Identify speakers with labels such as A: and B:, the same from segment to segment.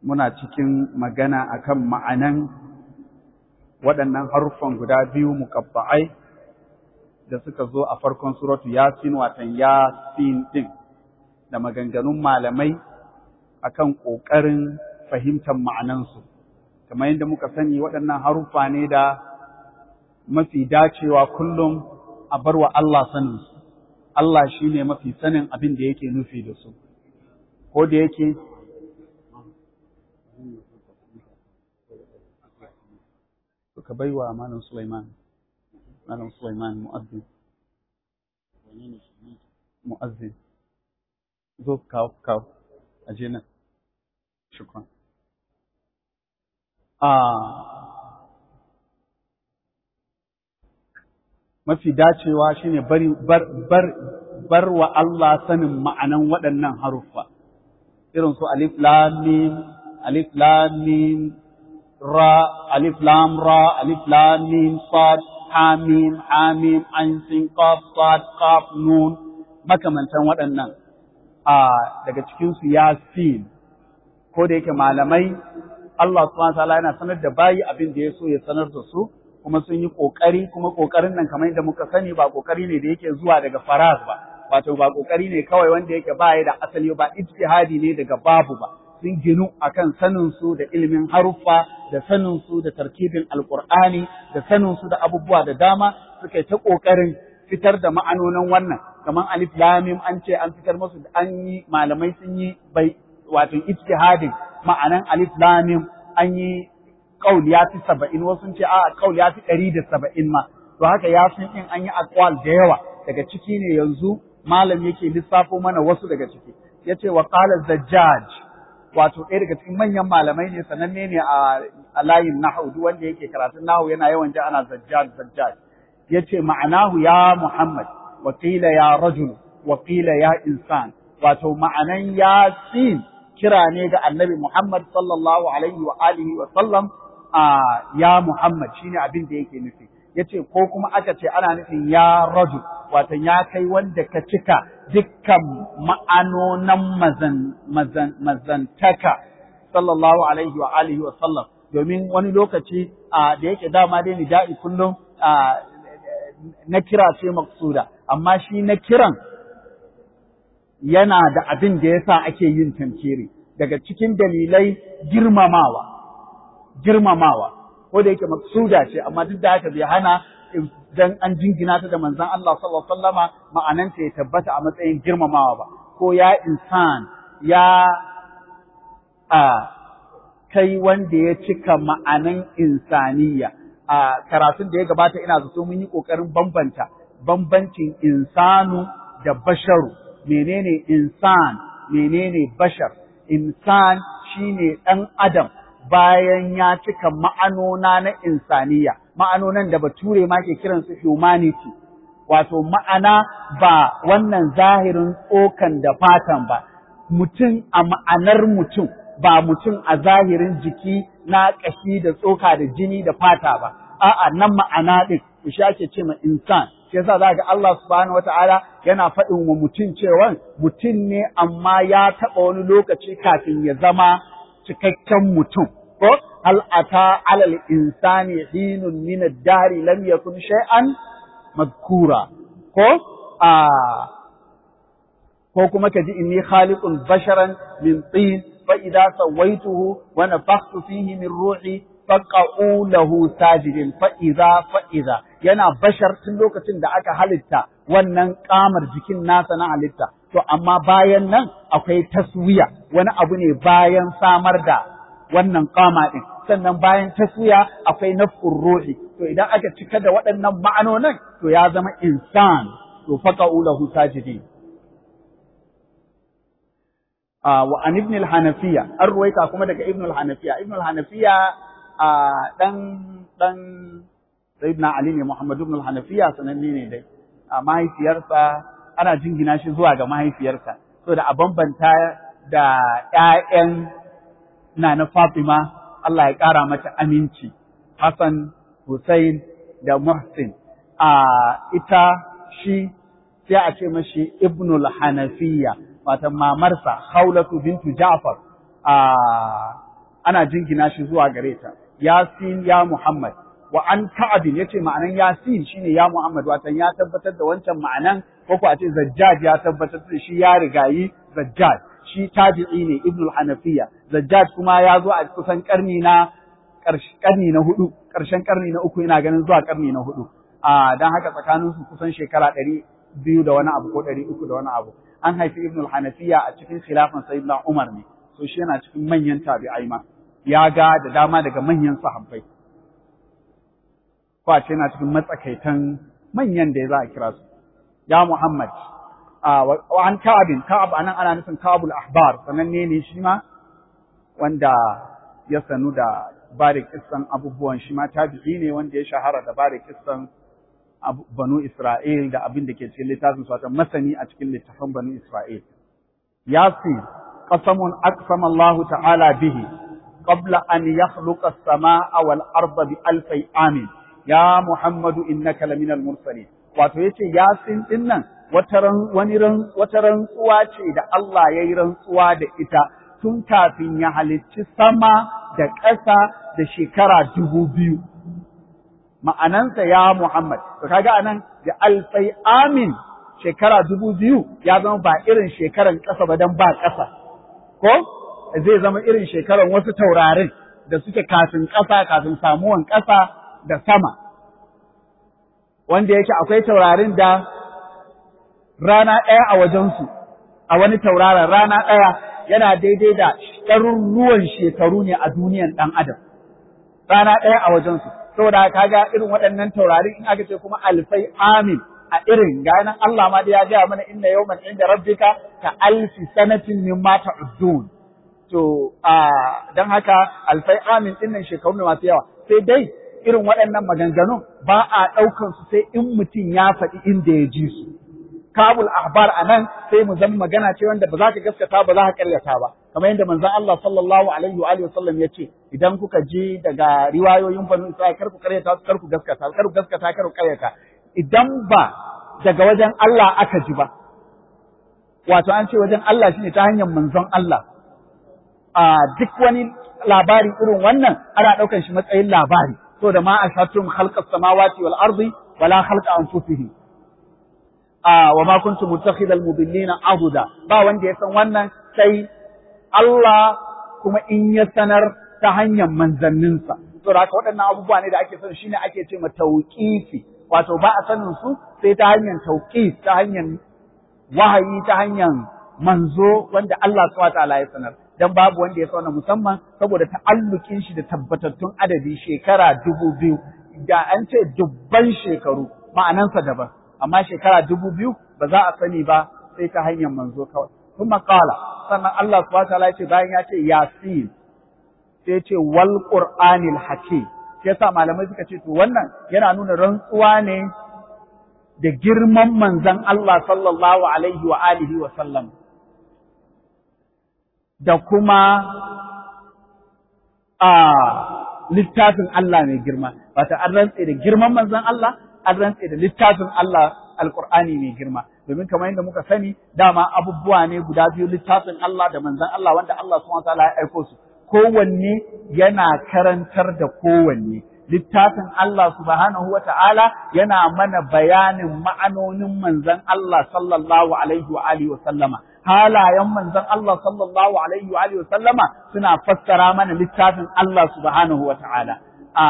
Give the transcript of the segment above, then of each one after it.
A: muna cikin magana akan ma'anan waɗannan haruffan guda biyu muƙabba'ai da suka zo a farkon suratu yasin watan yasin ɗin da maganganun malamai akan ƙoƙarin fahimtar ma'anansu kamar yadda muka sani waɗannan haruffa ne da mafi dacewa kullum a bar wa Allah saninsu Allah shi ne mafi sanin abin da yake nufi da su ko da yake suka bai wa Malam Sulaiman Malam Sulaiman mu'azzin mu'azzin zo kawo kawo aje nan shukran a mafi dacewa shine bari bar bar bar wa Allah sanin ma'anan waɗannan haruffa irin su alif lam mim alif lam mim ra alif lam ra alif lam mim sad ha mim ha mim ain sin qaf sad qaf nun makamantan waɗannan a daga cikin su yasin ko da yake malamai Allah subhanahu wa ta'ala yana sanar da bayi abin da ya so ya sanar da su kuma sun yi ƙoƙari kuma ƙoƙarin nan kamar yadda muka sani ba ƙoƙari ne da yake zuwa daga faraz ba wato ba ƙoƙari ne kawai wanda yake ba ya da asali ba ijtihadi ne daga babu ba sun ginu akan sanin su da ilimin haruffa da sanin su da tarkibin alqur'ani da sanin su da abubuwa da dama suka yi ta ƙoƙarin fitar da ma'anonin wannan kamar alif lam mim an ce an fitar musu an yi malamai sun yi bai wato ijtihadin ma'anan alif lam mim an yi kaul ya fi saba'in wasu ce a kaul ya fi ɗari da saba'in ma to haka ya fi in an yi akwal da yawa daga ciki ne yanzu malam yake lissafo mana wasu daga ciki ya ce wa qala zajjaj wato ɗaya daga cikin manyan malamai ne sananne ne a layin nahu duk wanda yake karatun nahu yana yawan ji ana zajjaj zajjaj ya ce ma'anahu ya muhammad wa qila ya rajul wa qila ya insan wato ma'anan yasin kira ne ga annabi muhammad sallallahu alaihi wa alihi wa sallam a ya Muhammad shine abin da yake nufi yace ko kuma aka ce ana nufin ya rajul wato ya kai wanda ka cika dukkan ma'anonan mazan mazan mazantaka sallallahu alaihi wa alihi wa sallam domin wani lokaci da yake dama dai nida'i kullum na kira ce maksuda amma shi na kiran yana da abin da yasa ake yin tankiri daga cikin dalilai girmamawa girmamawa ko da yake maksuda ce amma duk da haka bai hana dan an jingina ta da manzon Allah sallallahu alaihi wasallama ma'ananta ya tabbata a matsayin girmamawa ba ko ya insan ya a kai wanda ya cika ma'anan insaniya a karatun da ya gabata ina zato mun yi kokarin bambanta bambancin insanu da basharu menene insan menene bashar insan shine dan adam bayan ya cika ma'anona na insaniya, ma'anonan da bature ma ke kiransu humanity, wato ma'ana ba wannan zahirin tsokan da fatan ba, mutum a ma'anar mutum, ba mutum a zahirin jiki na ƙashi da tsoka da jini da fata ba, a'a nan ma'ana ɗin, shi ake ce ma insan. Shi yasa za ga Allah subhanahu wata'ala yana faɗin wa mutum cewa mutum ne amma ya taɓa wani lokaci kafin ya zama cikakken mutum ko hal ata alal insani hinun min ad-dari lam yakun shay'an madkura ko a ko kuma kaji inni khaliqun basharan min tin fa idza sawaituhu wa nafakhtu fihi min ruhi faqa'u lahu sajidin fa idza fa idza yana bashar tun lokacin da aka halitta wannan kamar jikin nasa na halitta to amma bayan nan akwai taswiya wani abu ne bayan samar da wannan kama din sannan bayan taswiya akwai nafkur ruhi to idan aka cika da waɗannan ma'anonin to ya zama insan to faqa'u lahu sajidin wa an ibn al-hanafiya an ruwaita kuma daga ibn al-hanafiya ibn al-hanafiya dan dan sayyidina ali ne muhammad ibn al-hanafiya sananne ne dai a mahaifiyarsa ana jingina shi zuwa ga mahaifiyarsa so da a bambanta da ƴaƴan na na Fatima Allah ya ƙara mata aminci Hassan Hussein da Muhsin a ita shi sai a ce mashi Ibnul Hanafiya wata mamarsa Haulatu bintu Ja'far a ana jingina shi zuwa gare ta yasin ya muhammad wa an ka'abin yace ma'anan yasin shine ya muhammad watan ya tabbatar da wancan ma'anan ko ko a ce zajjaj ya tabbatar da shi ya rigayi zajjaj shi tabi'i ne ibnul hanafiya zajjaj kuma ya zo a kusan karni na karni na hudu karshen karni na uku ina ganin zuwa karni na hudu a dan haka tsakanin su kusan shekara ɗari biyu da wani abu ko ɗari uku da wani abu an haifi ibnul hanafiya a cikin khilafan sayyidina umar ne so shi yana cikin manyan tabi'ai ma ya ga da dama daga manyan sahabbai ko a ce yana cikin matsakaitan manyan da ya za a kira su ya muhammad wa an ka'abin ka'ab anan ana nufin ka'abul ahbar sananne ne shi ma wanda ya sanu da ba da kissan abubuwan shi ma tabi'i ne wanda ya shahara da ba da kissan banu Isra'il da abin da ke cikin littafin su masani a cikin littafin banu Isra'il yasi qasamun aqsama Allah ta'ala bihi qabla an yakhluqa as-samaa wal arda bi alfi amin ya Muhammadu innaka laminal mursalin wato yace yasin din nan wata wani wata rantsuwa ce da Allah ya yi rantsuwa da ita tun kafin ya halicci sama da ƙasa da shekara dubu biyu. Ma'anansa ya Muhammad, to kaga anan da alfai amin shekara dubu biyu ya zama ba irin shekaran ƙasa ba don ba ƙasa, ko? Zai zama irin shekaran wasu taurarin da suke kafin ƙasa, kafin samuwan ƙasa da sama. Wanda yake akwai taurarin da rana ɗaya a wajensu, a wani tauraron rana ɗaya yana daidai da ɗaruruwan shekaru ne a duniyan ɗan adam rana ɗaya a wajensu saboda kaga irin waɗannan taurari in aka ce kuma alfai amin a irin ga nan Allah ma da ya gaya mana inna yawman inda rabbika ka alfi sanatin mimma ta'uddun to a dan haka alfai amin din nan shekaru ne masu yawa sai dai irin waɗannan maganganun ba a ɗaukan su sai in mutum ya faɗi inda ya ji su kabul ahbar anan sai mu zama magana ce wanda ba za ka gaskata ba za ka karyata ba kamar yadda manzon Allah sallallahu alaihi wa alihi wasallam ya ce idan kuka je daga riwayoyin banu Isra'il kar ku karyata kar ku gaskata kar ku gaskata kar ku karyata idan ba daga wajen Allah aka ji ba wato an ce wajen Allah shine ta hanyar manzon Allah a duk wani labari irin wannan ana ɗaukar shi matsayin labari so da ma ashatum khalqas samawati wal ardi wala khalqa anfusihim wa ma kuntu muttakhidal mudillina abuda ba wanda ya san wannan sai Allah kuma in ya sanar ta hanyar manzanninsa to haka waɗannan abubuwa ne da ake son shine ake ce ma tauqifi wato ba a sanin su sai ta hanyar tauqif ta hanyar wahayi ta hanyar manzo wanda Allah subhanahu wataala ya sanar dan babu wanda ya sanar musamman saboda ta'allukin shi da tabbatattun adadi shekara dubu biyu da an ce dubban shekaru ma'anansa daban amma shekara dubu biyu ba za a sani ba sai ta hanyar manzo kawai. Kuma kala, sannan Allah subhanahu ta'ala ya ce bayan ya ce Yasin, sai ce wal Qur'anil Hakim. Shi yasa malamai suka ce to wannan yana nuna rantsuwa ne da girman manzon Allah sallallahu alaihi wa alihi wa sallam. Da kuma a littafin Allah mai girma, wata an rantse da girman manzon Allah an rantse da littafin Allah alkur'ani mai girma domin kamar yadda muka sani dama abubuwa ne guda biyu littafin Allah da manzon Allah wanda Allah subhanahu wataala ya aiko su kowanne yana karantar da kowanne littafin Allah subhanahu wataala yana mana bayanin ma'anonin manzon Allah sallallahu alaihi wa alihi wa sallama halayen manzon Allah sallallahu alaihi wa alihi wa sallama suna fassara mana littafin Allah subhanahu wataala a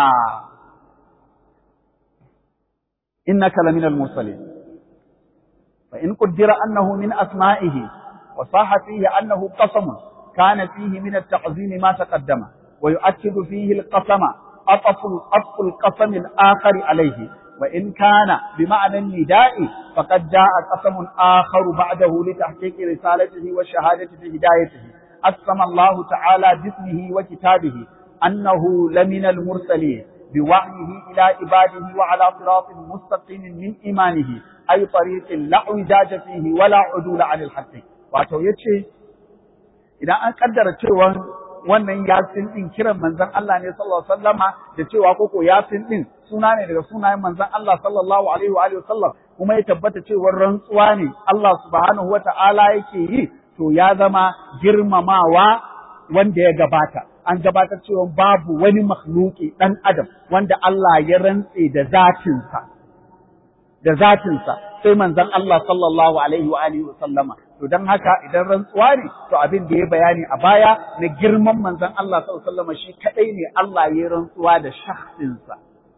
A: إنك لمن المرسلين فإن قدر أنه من أسمائه وصاح فيه أنه قسم كان فيه من التعظيم ما تقدم ويؤكد فيه القسم أطف أطف القسم الآخر عليه وإن كان بمعنى النداء فقد جاء قسم آخر بعده لتحقيق رسالته والشهادة بهدايته أقسم الله تعالى باسمه وكتابه أنه لمن المرسلين بوحيه إلى عباده وعلى صراط مستقيم من إيمانه أي طريق لا اعوجاج فيه ولا عدول عن الحق wato yace idan an kaddara cewa wannan yasin din kiran manzon Allah ne sallallahu alaihi wasallama da cewa koko yasin din suna ne daga sunayen manzon Allah sallallahu alaihi wa alihi wasallam kuma ya tabbata cewa rantsuwa ne Allah subhanahu wata'ala yake yi to ya zama girmamawa wanda ya gabata an gabatar cewa babu wani makhluki dan adam wanda Allah ya rantse da zatinsa da zatinsa sai manzon Allah sallallahu alaihi wa alihi wa sallama to dan haka idan rantsuwa ne to abin da ya bayani a baya na girman manzon Allah sallallahu alaihi wa sallama shi kadai ne Allah ya rantsuwa da shakhsinsa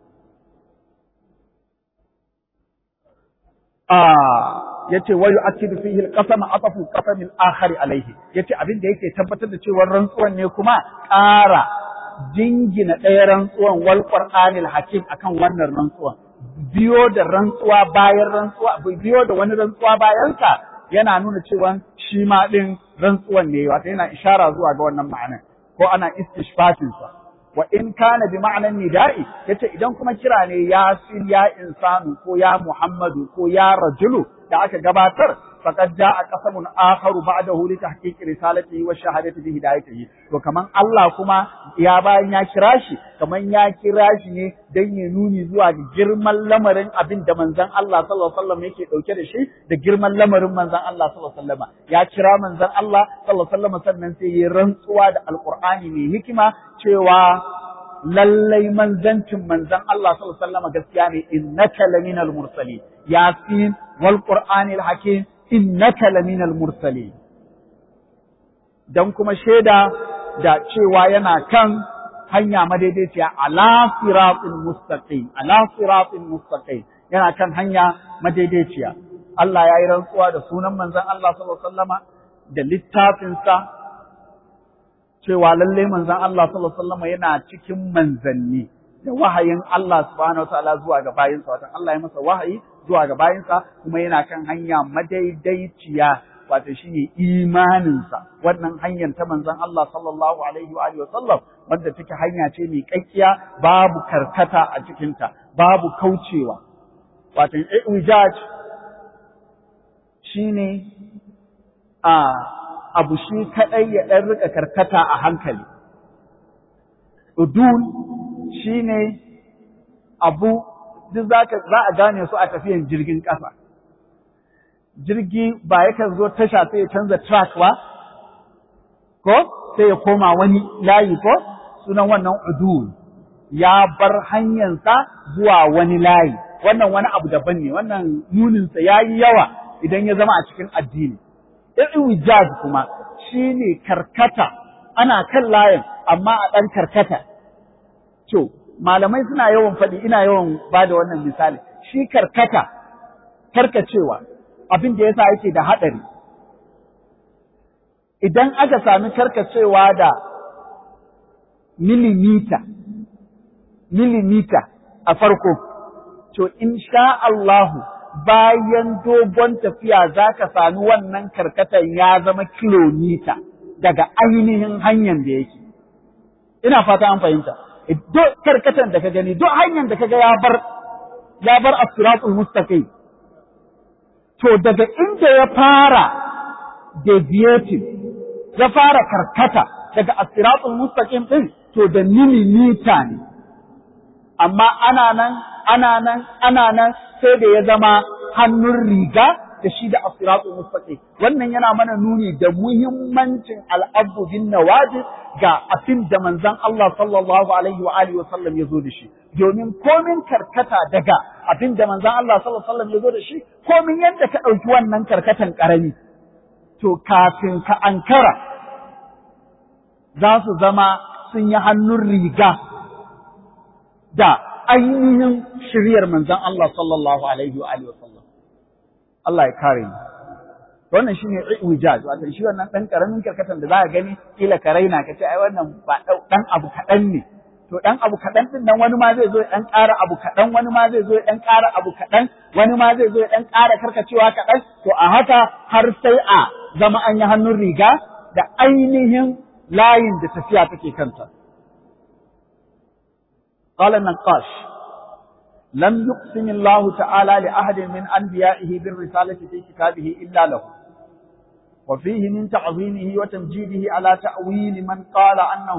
A: ah yace wa yu'akkidu fihi al-qasam atafu qasam al-akhar alayhi yace abin da yake tabbatar da cewa rantsuwan ne kuma ƙara jingina ɗaya rantsuwan wal qur'anil hakim akan wannan rantsuwan biyo da rantsuwa bayan rantsuwa biyo da wani rantsuwa bayan sa yana nuna cewa shi ma din rantsuwan ne wato yana ishara zuwa ga wannan ma'anar ko ana istishfatin sa wa in kana bi ma'anan nida'i yace idan kuma kira ne ya sin ya insanu ko ya muhammadu ko ya rajulu da aka gabatar faqad jaa qasamun akharu ba'dahu li tahqiq risalatihi wa shahadati bi hidayatihi to kaman Allah kuma ya bayan ya kira shi kaman ya kira shi ne dan ya nuni zuwa ga girman lamarin abin da manzon Allah sallallahu alaihi wasallam yake dauke da shi da girman lamarin manzon Allah sallallahu alaihi wasallam ya kira manzon Allah sallallahu alaihi wasallam sannan sai ya rantsuwa da alqur'ani mai hikima cewa lallai manzancin manzon Allah sallallahu alaihi wasallam gaskiya ne innaka laminal mursalin yasin wal qur'anil hakim innaka laminal mursalin dan kuma shaida da cewa yana kan hanya madaidaiciya ala siratin mustaqim ala siratin mustaqim yana kan hanya madaidaiciya Allah ya yi rantsuwa da sunan manzon Allah sallallahu alaihi wasallama da littafinsa cewa lalle manzon Allah sallallahu alaihi wasallama yana cikin manzanni da wahayin Allah subhanahu wataala zuwa ga bayinsa wato Allah ya masa wahayi zuwa ga bayinsa kuma yana kan hanya madaidaiciya wato shine imaninsa wannan hanyar ta manzon Allah sallallahu alaihi wa alihi wasallam wanda take hanya ce mai kakkiya babu karkata a cikinta babu kaucewa wato ijaj shine a abu shi kadai ya dan rika karkata a hankali udul shine abu duk zaka za a gane su a tafiyan jirgin ƙasa. Jirgi ba yakan zo tasha sai ya canza track ba, ko sai ya koma wani layi ko sunan wannan udul ya bar hanyarsa zuwa wani layi, wannan wani abu daban ne, wannan nuninsa ya yi yawa idan ya zama a cikin addini. Iwijaz kuma shi ne karkata, ana kan layin amma a ɗan karkata. To, malamai suna yawan faɗi ina yawan ba da wannan misali shi karkata karkacewa abin da yasa yake da haɗari idan aka sami karkacewa da milimita milimita a farko to sha Allahu bayan dogon tafiya za ka sami wannan karkatan ya zama kilomita daga ainihin hanyar da yake ina fata an fahimta duk karkatan da ka gani duk hanyar da ka ga ya bar ya bar as-siratul mustaqim to daga inda ya fara deviating ya fara karkata daga as-siratul mustaqim din to da milimita ne amma ana nan ana nan ana nan sai da ya zama hannun riga da shi da as-siratul mustaqim wannan yana mana nuni da muhimmancin al'abdu bin nawajib ga abin da manzon Allah sallallahu alaihi wa alihi wasallam ya zo da shi domin komin karkata daga abin da manzon Allah sallallahu alaihi wasallam ya zo da shi komin yadda ka ɗauki wannan karkatan ƙarami to kafin ka ankara za su zama sun yi hannun riga da ainihin shiryar manzon Allah sallallahu alaihi wa alihi wasallam Allah ya kare mu wannan shine iwijaz wato shi wannan dan karamin karkatan da za ka gani kila ka raina ka ce ai wannan ba dan abu kadan ne to dan abu kadan din nan wani ma zai zo ya dan ƙara abu kadan wani ma zai zo ya dan ƙara abu kadan wani ma zai zo ya dan ƙara karkacewa kadan to a haka har sai a zama an yi hannun riga da ainihin layin da tafiya take kanta قال النقاش لم يقسم الله تعالى لأحد من أنبيائه بالرسالة في كتابه إلا له وفيه من تعظيمه وتمجيده على تأويل من قال أنه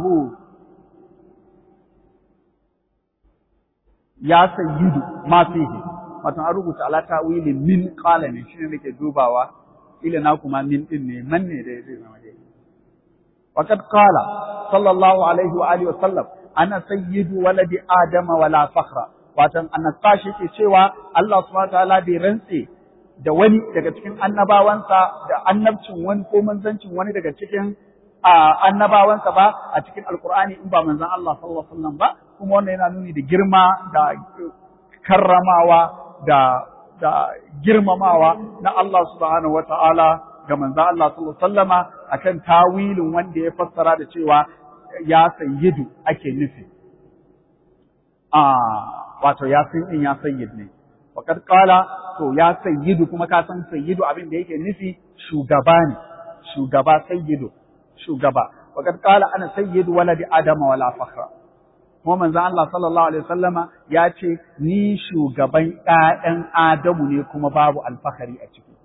A: يا سيد ما فيه wato an rubuta ala ta'wili min qala ne shine nake dubawa ila na kuma min din ne man ne da zai zama dai وقد قال sallallahu alaihi wa alihi wasallam ana sayyidu waladi adama wala fakhra watan annasashi ke cewa Allah subhanahu wataala bai rantse da wani daga cikin annabawansa da annabcin wani ko manzancin wani daga cikin annabawansa ba a cikin alkur'ani in ba manzon Allah sallallahu alaihi wasallam ba kuma wannan yana nuni da girma da karramawa da da girmamawa na Allah subhanahu wataala ga manzon Allah sallallahu alaihi wasallama akan tawilin wanda ya fassara da cewa ya sayyidu ake nufi a wato ya san in ya sayyid ne Fakat kala to ya sayyidu kuma ka san sayyidu abin da yake nufi shugaba ne, shugaba sayyidu, shugaba. Fakat kala ana sayyidu waladi Adama wala fakhra. Kuma manzon Allah sallallahu alaihi wasallama ya ce ni shugaban ƴaƴan Adamu ne kuma babu alfahari a ciki.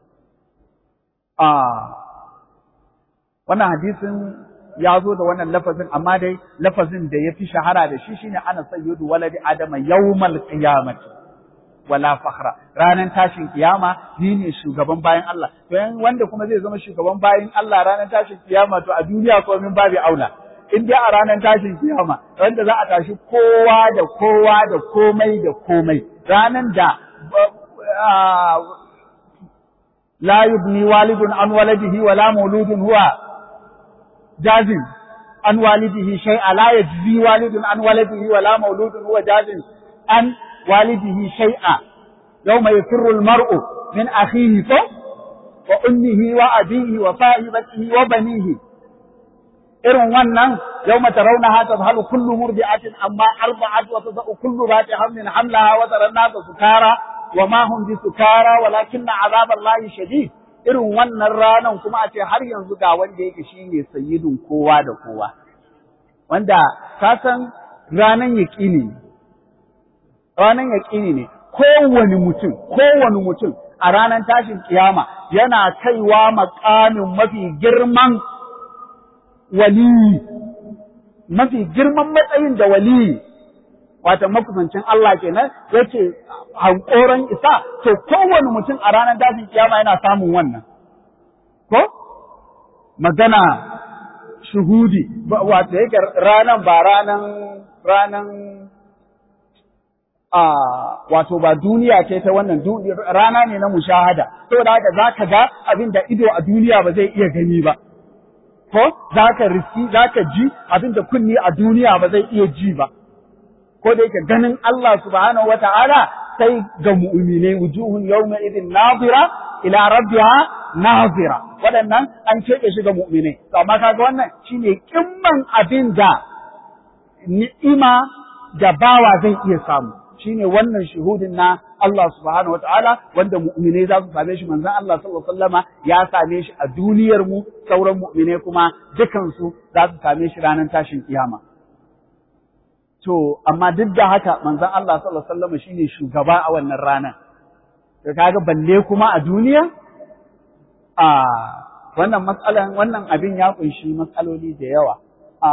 A: Ah wannan hadisin ya zo da wannan lafazin amma dai lafazin da ya fi shahara da shi shine ana sayyidu waladi Adama yawmal qiyamati. wala fakhra ranar tashin kiyama ni ne shugaban bayan Allah to yan wanda kuma zai zama shugaban bayan Allah ranar tashin kiyama to a duniya ko min babu aula in dai a ranar tashin kiyama wanda za a tashi kowa da kowa da komai da komai ranar da la yubni walidun an waladihi wala mauludun huwa jazin an walidihi shay'a la yajzi walidun an waladihi wala mauludun huwa jazin an والده شيئا يوم يفر المرء من أخيه وأمه وأبيه وصاحبته وبنيه إرن ونن يوم ترونها تذهل كل مرضعة أما أرضعت وتضع كل ذات حمل حملها وترى الناس سكارى وما هم بسكارى ولكن عذاب الله شديد irin wannan ranan kuma a ce har yanzu ga wanda yake shine sayyidin kowa da kowa wanda ka san ranan yaƙini ranar yaƙini ne kowane mutum kowane mutum a ranar tashin kiyama yana kaiwa makamin mafi girman waliyi mafi girman matsayin da waliyi wata makusancin Allah kenan yake hankoron isa to kowane mutum a ranar tashin kiyama yana samun wannan ko magana shuhudi wato yake ranan ba ranan ranan a wato ba duniya ce ta wannan rana ne na mushahada saboda haka zaka ga abin da ido a duniya ba zai iya gani ba ko zaka riski zaka ji abin da kunni a duniya ba zai iya ji ba ko da yake ganin Allah subhanahu wata'ala sai ga mu'minai wujuhun yawma idin nazira ila rabbiha nazira waɗannan an keɓe shi ga mu'minai to amma kaga wannan shine kimman abin da ni'ima da bawa zai iya samu shine wannan shuhudin na Allah subhanahu wataala wanda mu'mine za su same shi manzon Allah sallallahu alaihi wasallama ya same shi a duniyar mu sauran mu'mine kuma dukan su za su same shi ranar tashin kiyama to amma duk da haka manzon Allah sallallahu alaihi wasallama shine shugaba a wannan ranar to kaga balle kuma a duniya a wannan matsalan wannan abin ya kunshi matsaloli da yawa a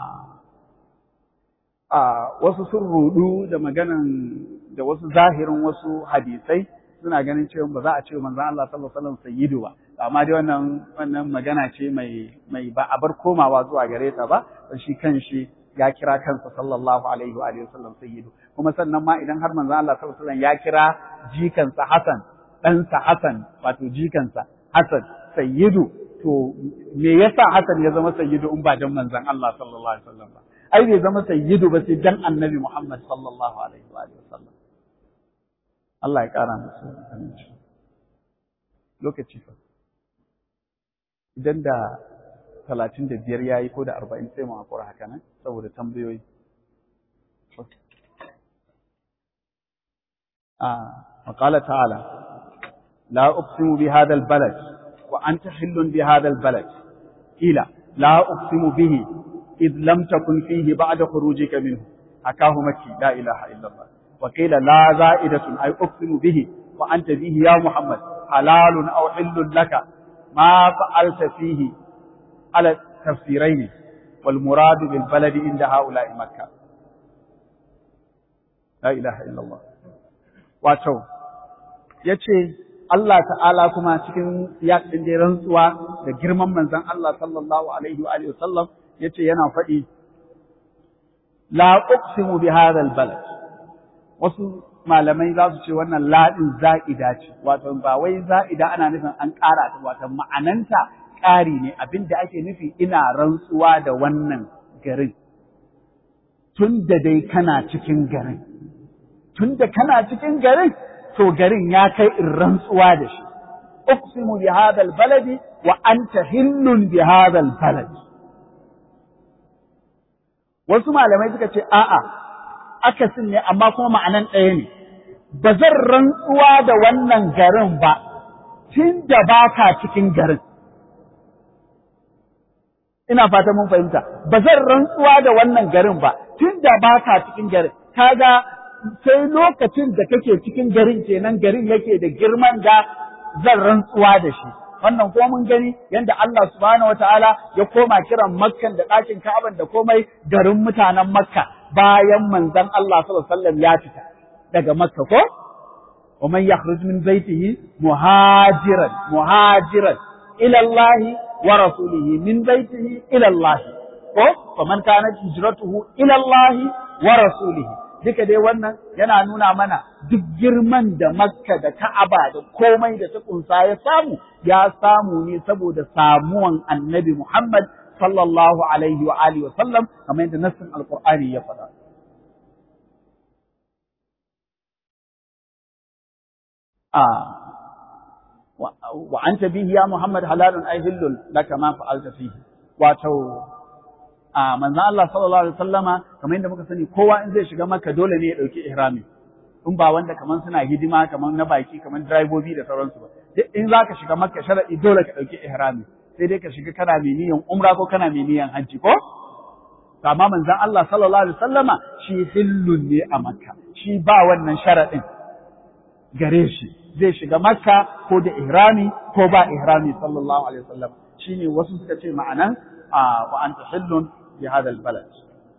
A: a wasu sun rudu da maganan da wasu zahirin wasu hadisai suna ganin cewa ba za a ce manzon Allah sallallahu alaihi wasallam sayyidu ba amma dai wannan wannan magana ce mai mai ba a bar komawa zuwa gare ta ba shi kanshi ya kira kansa sallallahu alaihi wa alihi wasallam sayyidu kuma sannan ma idan har manzon Allah sallallahu alaihi wasallam ya kira jikansa Hassan ɗansa Hassan wato jikansa Hassan sayyidu to me yasa Hassan ya zama sayyidu in ba dan manzon Allah sallallahu alaihi wasallam ba ai bai zama sayyidu ba sai dan annabi Muhammad sallallahu alaihi wa alihi wasallam Allah ya kara musu aminci lokaci fa idan da talatin da biyar ya yi ko da arba'in sai mu hakura haka nan saboda tambayoyi وقال تعالى لا أقسم بهذا البلد وأنت حل بهذا البلد قيل لا أقسم به إذ لم تكن فيه بعد خروجك منه حكاه مكي لا إله إلا الله وقيل لا زائدة أي أقسم به وأنت به يا محمد حلال أو حل لك ما فعلت فيه على التفسيرين والمراد بالبلد عند هؤلاء مكة لا إله إلا الله wato ya ce Allah ta'ala kuma cikin siyasin da rantsuwa da girman manzan Allah sallallahu alaihi wa alihi wasallam yace yana faɗi la uqsimu bi hadha albalad wasu malamai za su ce wannan ladin za'ida ce wato ba wai za'ida ana nufin an ƙara ta wato ma'ananta ƙari ne abinda ake nufi ina rantsuwa da wannan garin tun da dai kana cikin garin tun da kana cikin garin to garin ya kai in rantsuwa da shi uqsimu bi hadha albaladi wa anta hillun bi hadha albalad wasu malamai suka ce a'a akasin ne amma kuma ma'anan ɗaya ne ba zan rantsuwa da wannan garin ba tun da ba ka cikin garin ina fata mun fahimta ba zan rantsuwa da wannan garin ba tun da ba ka cikin garin kaga sai lokacin da kake cikin garin kenan garin yake da girman da zan rantsuwa da shi wannan ko mun gani yanda Allah subhanahu wataala ya koma kiran Makkan da ɗakin Ka'aban da komai garin mutanen Makka bayan manzon Allah sallallahu alaihi wasallam ya fita daga Makka ko wa man yakhruj min baitihi muhajiran muhajiran ila Allah wa rasulihi min baitihi ila Allah ko faman kanat hijratuhu ila Allah wa rasulihi duka dai wannan yana nuna mana duk girman da Makka da Ka'aba da komai da ta kunsa ya samu ya samu ne saboda samuwan Annabi Muhammad sallallahu alaihi wa alihi wa sallam kamar yadda nassin Alqur'ani ya faɗa a wa anta bihi ya Muhammad halalun ay hillul laka ma fa'alta fihi wato a manzan Allah sallallahu alaihi wasallama kamar yadda muka sani kowa in zai shiga maka dole ne ya dauki ihrami in ba wanda kaman suna hidima kaman na baki kaman driver da sauransu ba duk in zaka shiga maka sharadi dole ka dauki ihrami sai dai ka shiga kana mai niyan umra ko kana mai niyan hajji ko amma manzan Allah sallallahu alaihi wasallama shi hillun ne a makka shi ba wannan sharadin gare shi zai shiga makka ko da ihrami ko ba ihrami sallallahu alaihi wasallam shine wasu suka ce ma'anan wa anta hillun bi hada albalad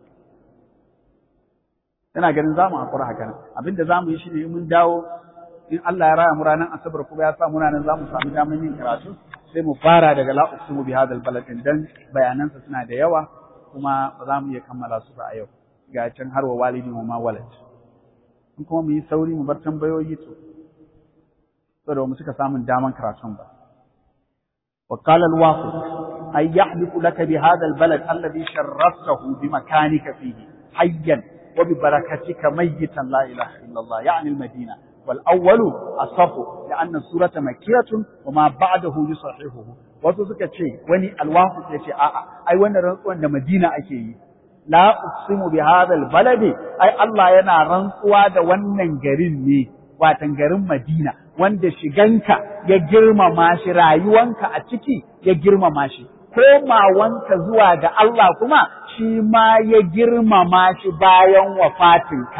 A: ina ganin zamu hakura haka nan abinda zamu yi shine mun dawo in Allah ya raya mu ranar asabar kuma ya sa mu ranar zamu samu damar yin karatu sai mu fara daga la uqsimu bi hada albalad din dan bayanansa suna da yawa kuma ba za mu iya kammala su ba a yau ga can har wa walidi wa ma walad in kuma mu yi sauri mu bar tambayoyi to saboda mu suka samun daman karatun ba وقال الواقع أن يحلف لك بهذا البلد الذي شرفته بمكانك فيه حيا وببركتك ميتا لا إله إلا الله يعني المدينة والأول أصف لأن السورة مكية وما بعده يصححه wasu suka ce wani alwafu ya ce a'a ai wannan rantsuwan da Madina ake yi la uqsimu bi hadal baladi ai Allah yana rantsuwa da wannan garin ne watan garin Madina wanda shiganka ya girmama shi rayuwanka a ciki ya girmama shi komawanka zuwa ga Allah kuma shi ma ya girmama shi bayan wafatinka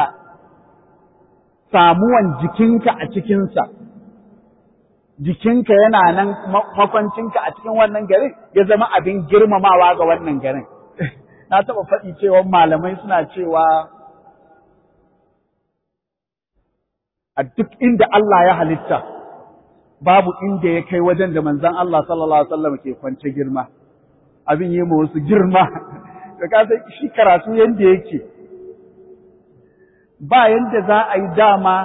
A: samuwan jikinka a cikinsa jikinka yana nan makwancinka a cikin wannan garin ya zama abin girmamawa ga wannan garin na taɓa faɗi cewa malamai suna cewa a duk inda Allah ya halitta babu inda ya kai wajen da manzon Allah sallallahu alaihi wasallam ke kwance girma abin yi ma wasu girma da ka san shi karatu yanda yake ba yanda za a yi dama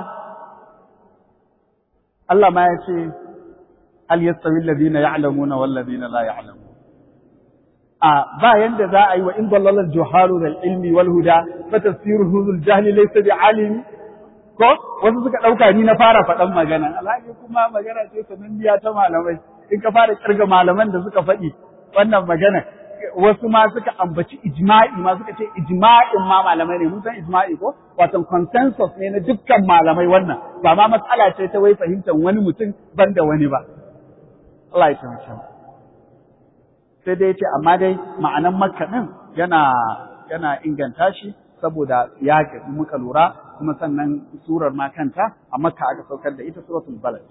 A: Allah ma ya ce hal yastawi alladhina ya'lamuna wal ladina la ya'lamun a ba yanda za a yi wa in dallala al-juhalu lil ilmi wal huda fa tafsiruhu zul jahli laysa bi alimi ko wasu suka ɗauka ni na fara faɗan magana alhaji kuma magana ce sananniya ta malamai in ka fara kirga malaman da suka faɗi wannan magana wasu ma suka ambaci ijma'i ma suka ce ijma'in ma malamai ne mun san ijma'i ko wato consensus ne na dukkan malamai wannan ba ma matsala ce ta wai fahimtar wani mutum ban da wani ba Allah ya taimake mu sai dai ce amma dai ma'anan makka din yana yana inganta shi saboda yaƙi muka lura kuma sannan surar ma kanta a makka aka saukar da ita suratul balad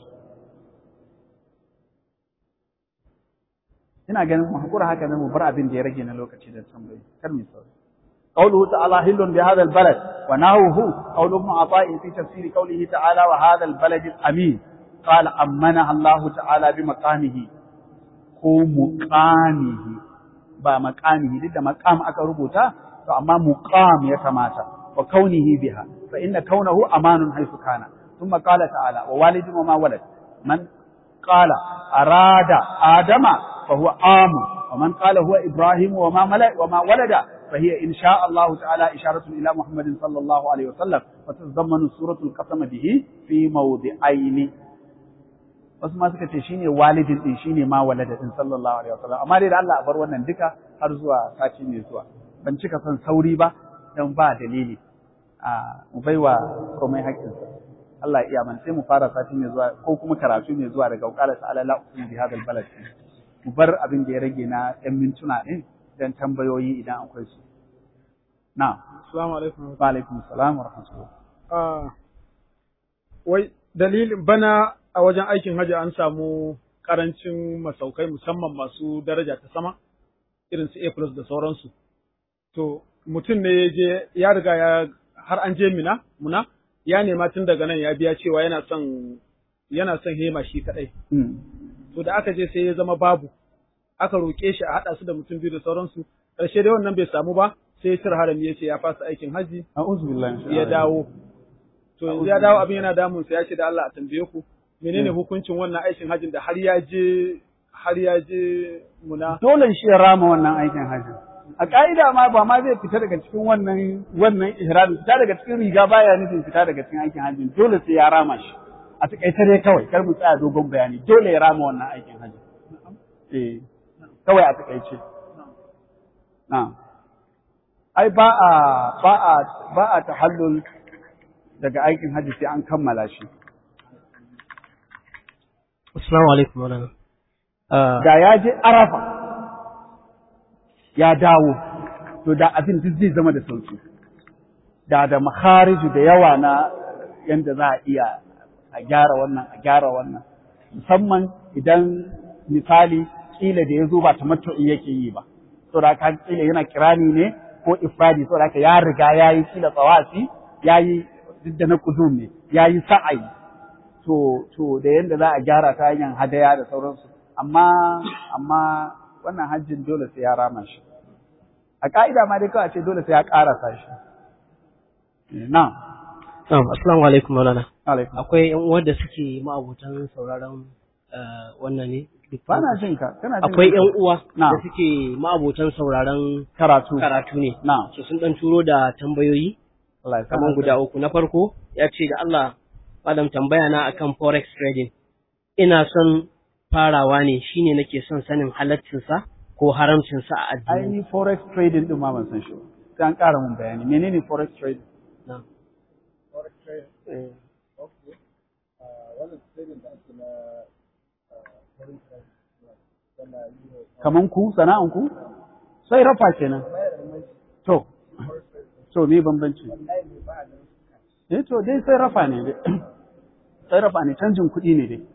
A: ina ganin mu hakura haka ne mu bar abin da ya rage na lokaci da tambayi kar mu sauri قوله تعالى هل بهذا البلد ونهوه قول ابن عطاء في تفسير قوله تعالى وهذا البلد الأمين قال أمنها الله تعالى بمقامه هو مقامه ba maqamihi duk da maqam aka rubuta to amma muqam ya kamata wa kaunihi biha fa inna kaunahu amanun haythu kana thumma qala ta'ala wa walidin wa ma walad man qala arada adama fa huwa amu wa man qala huwa ibrahim wa ma mala wa ma walada فهي إن شاء الله تعالى إشارة إلى محمد صلى الله عليه وسلم وتتضمن سورة القسم به في موضعين wasu ma suka ce shine walidin din shine ma walada din sallallahu alaihi wasallam amma dai da Allah a bar wannan duka har zuwa sati mai zuwa ban cika son sauri ba dan ba dalili a mu baiwa komai haƙƙinsa Allah iya man sai mu fara sati mai zuwa ko kuma karatu mai zuwa daga qala ta'ala la uqsimu bi hadha balad mu bar abin da ya rage na ɗan mintuna din dan tambayoyi idan akwai su na
B: assalamu alaikum
A: wa alaikum assalam wa rahmatullah
B: ah wai dalilin bana a wajen aikin hajji an samu karancin masaukai musamman masu daraja ta sama irin su A plus da sauransu. To, mutum ne ya je, ya riga ya har an je mina, muna, ya nema tun daga nan ya biya cewa yana son yana son hema shi kaɗai. To, da aka je sai ya zama babu, aka roƙe shi a haɗa su da mutum biyu da sauransu, ƙarshe dai wannan bai samu ba, sai ya cire harami ya ce ya fasa aikin hajji,
A: a'udhu billahi
B: ya dawo. To, yanzu ya dawo abin yana damun sa ya ce da Allah a tambaye ku, menene hukuncin wannan aikin hajjin da har ya je har ya je muna
A: dole shi ya rama wannan aikin hajji a ka'ida ma ba ma zai fita daga cikin wannan wannan ihrami fita daga cikin riga baya nufin fita daga cikin aikin hajji dole sai ya rama shi a takaice dai kawai kar mu tsaya dogon bayani dole ya rama wannan aikin hajji eh kawai a takaice na'am ai ba a ba a ba a tahallul daga aikin hajji sai an kammala shi
C: Assalamu alaikum maulana.
A: da ya je arafa ya dawo to da abin duk zai zama da sauki da da makhariju da yawa na yanda za a iya a gyara wannan a gyara wannan musamman idan misali kila da ya zo ba tamattu'i yake yi ba to da ka kila yana kirani ne ko ifradi to da ka ya riga ya yi kila tsawafi ya yi duk da na kudum ne ya yi sa'ayi to to da yanda za a gyara ta hanyar hadaya da sauransu amma amma wannan hajjin dole sai ya rama shi a ka'ida ma dai kawai ce dole sai ya karasa shi na
C: Na'am, assalamu alaikum maulana.
A: alaikum
C: Akwai ƴan uwan da suke ma'abutan sauraron eh, wannan ne.
A: ba na jin ka kana jin
C: Akwai
A: ka?
C: ƴan uwa
A: Na'am.
C: da suke ma'abutan sauraron
A: karatu
C: karatu ne.
A: na
C: So sun dan turo da tambayoyi
A: Allah ya sa
C: kamar guda uku. Na farko ya ce da Allah Madam tambaya na akan forex trading. Ina son farawa ne shine nake son sanin halaccinsa ko haramcinsa a addini.
A: ainihin forex trading din ma ban san shi ba sai an ƙara mun bayani menene forex trading
C: Na'am. Eh,
A: kaman ku sana'an ku sai rafa kenan to to me bambanci eh to dai sai rafa ne dai sai rafa ne canjin kuɗi ne dai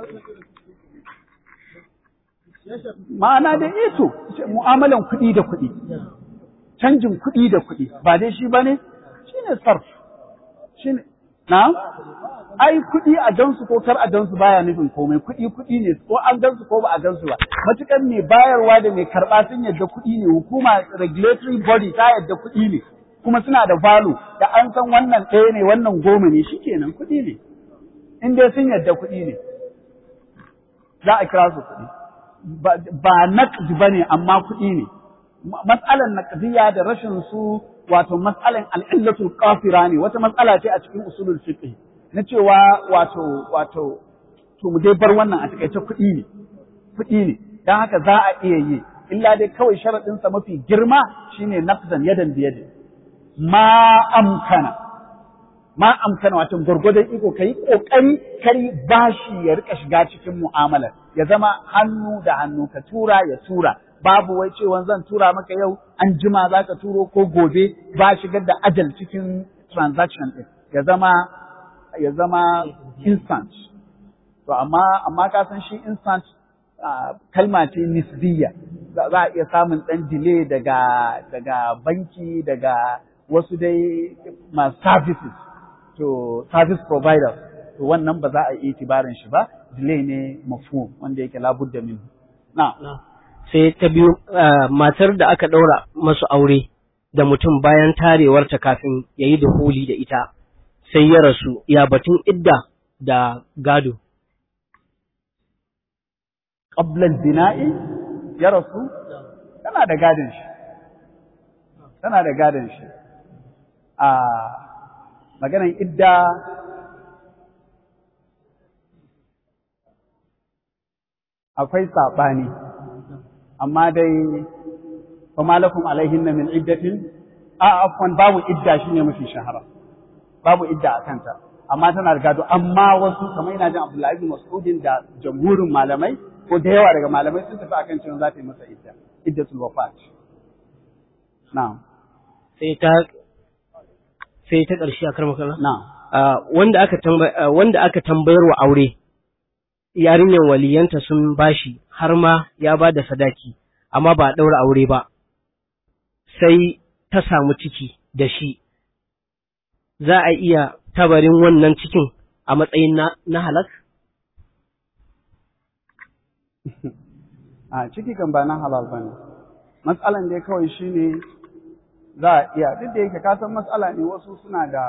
A: ma'ana da ito mu'amalan kuɗi da kuɗi canjin kuɗi da kuɗi ba dai shi bane shine sarf shine na ai kuɗi a gansu ko kar a gansu baya nufin komai kuɗi kuɗi ne ko an gansu ko ba a gansu ba matukan mai bayarwa da mai karɓa sun yadda kuɗi ne hukuma regulatory body ta yadda kuɗi ne kuma suna da value da an san wannan ɗaya ne wannan goma ne shikenan kuɗi ne in dai sun yadda kuɗi ne za a kira su kuɗi ba ba naqdi bane amma kuɗi ne matsalan naqdiyya da rashin su wato matsalan al'illatul qafira ne wata matsala ce a cikin usulul fiqh na cewa wato wato to mu dai bar wannan a takaice kuɗi ne kuɗi ne dan haka za a iya yi illa dai kawai sharadin sa mafi girma shine naqdan yadan bi yadin ma amkana ma amkana wato gurgurdan iko kai kokari kari bashi ya rika shiga cikin mu'amalar ya zama hannu da hannu ka tura ya tura babu wai cewa zan tura maka yau an jima za ka turo ko gobe ba shigar da ajal cikin transaction ɗin ya zama ya zama instant to amma amma ka san shi instant ah, kalma ce nisbiya za za a iya samun ɗan delay daga daga banki daga wasu dai masu services to service providers to wannan ba za a yi itibarin shi ba delay ne mafhum wanda yake labudda min na
C: na. sai ta biyu matar da aka ɗaura masu aure da mutum bayan tarewarta kafin ya yi duhuli da ita sai ya rasu ya batun idda da gado.
A: Ƙablal bina'i ya rasu tana da gadon shi, tana da gadon shi. A maganan idda akwai saɓani, amma dai فما لكم عليهن من عدة عفوا babu idda shine mafi shahara babu idda a kanta amma tana da gado amma wasu kamar ina jin Abdullahi bin Mas'udin da jamhurin malamai ko da yawa daga malamai sun tafi akan cewa za ta yi masa idda iddatul wafat na'am
C: sai ta sai ta ƙarshe a karmaka
A: na'am
C: wanda aka wanda aka tambayar wa aure yarinyar waliyanta sun bashi har ma ya ba da sadaki amma ba a ɗaura aure ba sai ta samu ciki da shi, za a iya tabarin wannan cikin a matsayin na halak?
A: A ciki kan ba na halal ba ne, matsalan dai kawai shi ne za a iya, duk da yake kasan matsala ne wasu suna da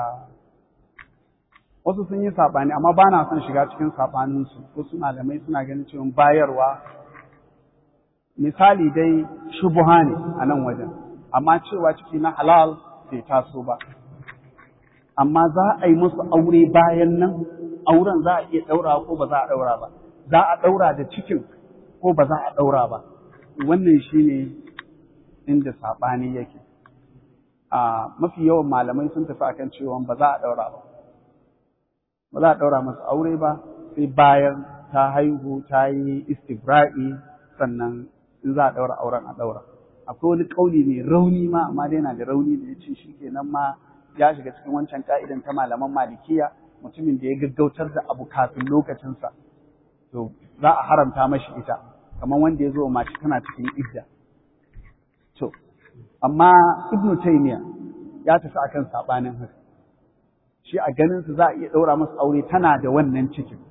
A: wasu sun yi saɓani, amma ba na son shiga cikin saɓaninsu, wasu malamai suna ganin cewa bayarwa misali dai shubuha ne a nan wajen. amma cewa ciki na halal bai taso ba. Amma za a yi musu aure bayan nan, auren za a iya ɗaura ko ba za a ɗaura ba, za a ɗaura da cikin ko ba za a ɗaura ba. Wannan shi ne inda saɓani yake. A mafi yawan malamai sun tafi akan cewa ba za a ɗaura ba. Ba za a ɗaura masu aure ba, sai bayan ta haihu ta yi istibra'i sannan in za a ɗaura auren a ɗaura. akwai wani ƙauli mai rauni ma amma dai yana da rauni da ya ce shi kenan ma ya shiga cikin wancan ka'idan ta malaman malikiya mutumin da ya gaggautar da abu kafin lokacinsa to za a haramta mashi ita kamar wanda ya zo mace tana cikin idda to amma ibnu taymiya ya tafi akan sabanin haka shi a ganin su za a iya ɗaura masa aure tana da wannan cikin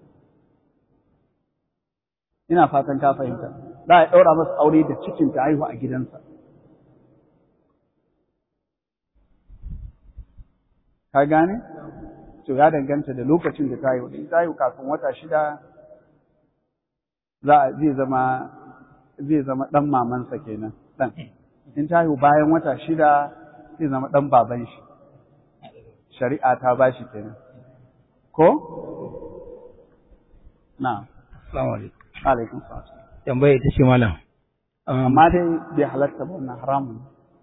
A: ina fatan ka fahimta za a ɗaura masa aure da cikin ta haihu a gidansa. Ka gane? To ya danganta da lokacin da ta haihu. In ta haihu kafin wata shida za a zai zama zai zama ɗan mamansa kenan ɗan. In ta haihu bayan wata shida zai zama ɗan baban shi. Shari'a ta ba shi kenan. Ko? Na.
D: Assalamu alaikum.
A: Alaikum salam.
D: tambaya ita ce malam.
A: Amma dai bai halatta ba wannan haramun.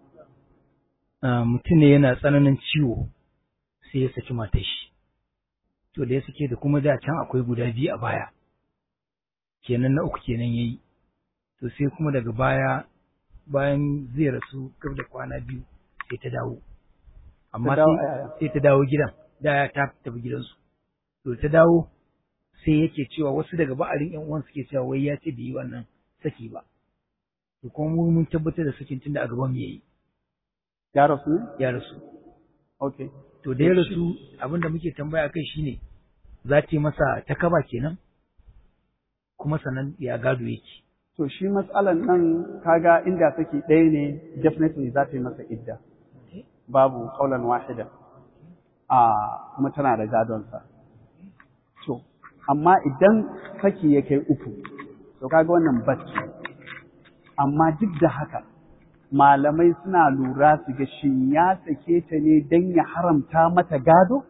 D: Mutum ne yana tsananin ciwo sai ya saki matar shi. To da ya sake da kuma da can akwai guda biyu a baya. Kenan na uku kenan ya yi. To sai kuma daga baya bayan zai rasu gab da kwana biyu sai ta dawo. Amma sai ta dawo gidan, da ya ta tafi gidansu. To ta dawo sai yake cewa wasu daga ba'arin ƴan uwan suke cewa wai ya ce bai yi wannan saki ba to kuma mu mun tabbatar da sakin tunda a gaban mu yayi
A: ya rasu ne
D: ya rasu
A: okay
D: to da ya rasu abinda muke tambaya kai shine za ta yi masa takaba kenan kuma sannan ya gado yake
A: to shi matsalan nan kaga inda saki ɗaya ne definitely za ta yi masa idda babu kaulan wahida a kuma tana da gadonsa to amma idan saki ya kai uku to kaga wannan bacci amma duk da haka malamai suna lura su ga shin ya sake ta ne don ya haramta mata gado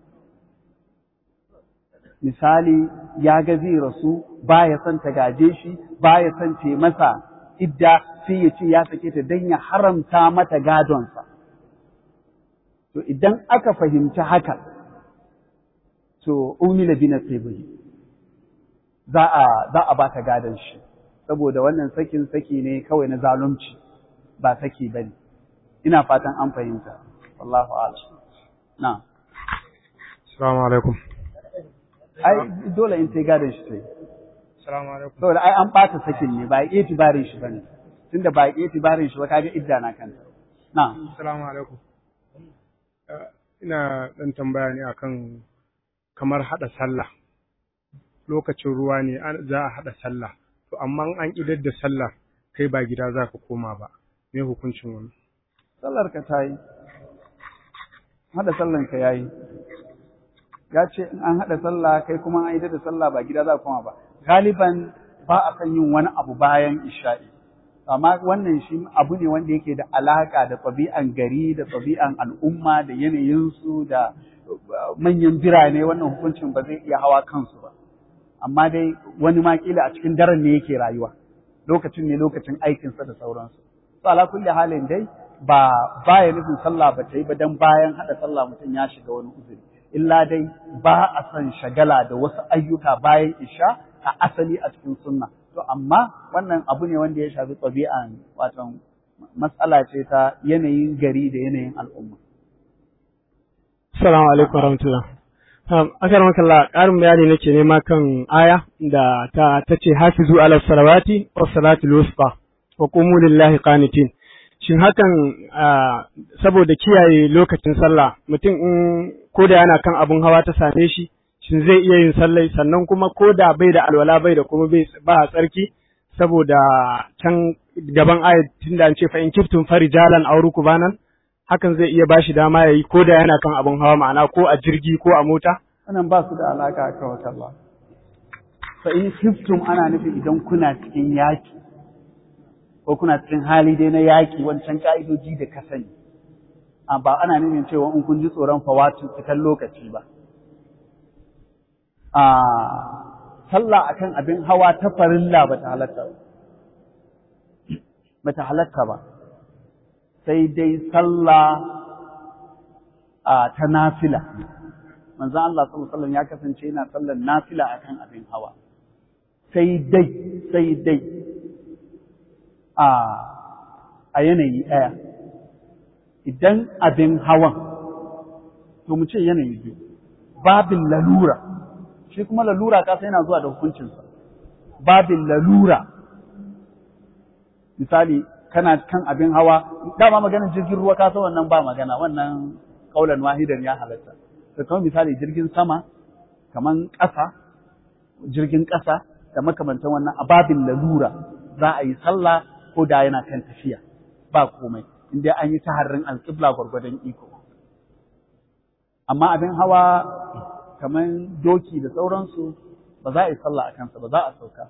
A: misali ya ga zai rasu baya son ta gaje shi baya son ta masa idda sai ya ce ya sake ta don ya haramta mata gadonsa to idan aka fahimci haka to umila bi nasibihi za a za a bata gadon shi saboda wannan sakin saki ne kawai na zalunci ba saki bane ina fatan an fahimta wallahu a'lam na
E: assalamu alaikum
A: ai dole in sai gadon shi sai
E: assalamu alaikum
A: saboda ai an bata sakin ne ba yi itibarin shi bane tunda ba yi itibarin shi ba kaga idda na kanta na
E: assalamu alaikum ina dan tambaya ne akan kamar haɗa sallah lokacin ruwa ne za a haɗa sallah to amma an idar da sallah kai ba gida za ka koma ba me hukuncin wani
A: sallar ka ta yi haɗa sallan ka yayi ya ce in an haɗa sallah kai kuma an yi da sallah ba gida za ka koma ba galiban ba a kan yin wani abu bayan isha'i amma wannan shi abu ne wanda yake da alaka da ɗabi'an gari da ɗabi'an al'umma da yanayinsu da manyan birane wannan hukuncin ba zai iya hawa kansu ba amma dai wani ma kila a cikin daren ne yake rayuwa lokacin ne lokacin aikinsa da sauransu to ala kulli halin dai ba baya nufin sallah ba ta yi ba dan bayan hada sallah mutum ya shiga wani uzuri illa dai ba a son shagala da wasu ayyuka bayan isha a asali a cikin sunna to amma wannan abu ne wanda ya shafi ɗabi'an wato matsala ce ta yanayin gari da yanayin al'umma
F: Assalamu alaikum warahmatullah. Um, akar makalla ƙarin bayani nake nema kan aya da ta tace hafizu ala salawati wa salatul wusta wa qumu lillahi qanitin. Shin hakan saboda kiyaye lokacin sallah mutum in koda yana kan abun hawa ta same shi shin zai iya yin sallai sannan kuma koda bai da alwala bai da kuma bai ba tsarki saboda can gaban ayat tunda an ce fa in kiftum farijalan aw rukbanan hakan zai iya bashi dama yayi ko da yana kan abin hawa ma'ana ko a jirgi ko a mota
A: wannan ba su da alaka a kawai Allah fa in khiftum ana nufi idan kuna cikin yaki ko kuna cikin hali dai na yaki wancan ka'idoji da ka sani ba ana nufin cewa in kun ji tsoron fawatu cikin lokaci ba a sallah akan abin hawa ta farilla ba ta halatta ba ba ta halatta ba sai dai sallah ta nafila manzon Allah sallallahu alaihi ya kasance yana sallar nafila akan abin hawa sai dai sai dai a a yanayi ɗaya idan abin hawan to mu ce yanayi biyu babin lalura shi kuma lalura ka sai yana zuwa da hukuncinsa babin lalura misali kana kan abin hawa dama maganin jirgin ruwa ka san wannan ba magana wannan kaulan wahidan ya halatta to kamar misali jirgin sama kaman ƙasa jirgin ƙasa da makamantan wannan ababin lalura za a yi sallah ko da yana kan tafiya ba komai inda an yi taharrin alƙibla gwargwadon iko amma abin hawa kaman doki da sauransu ba za a yi sallah a kansa ba za a sauka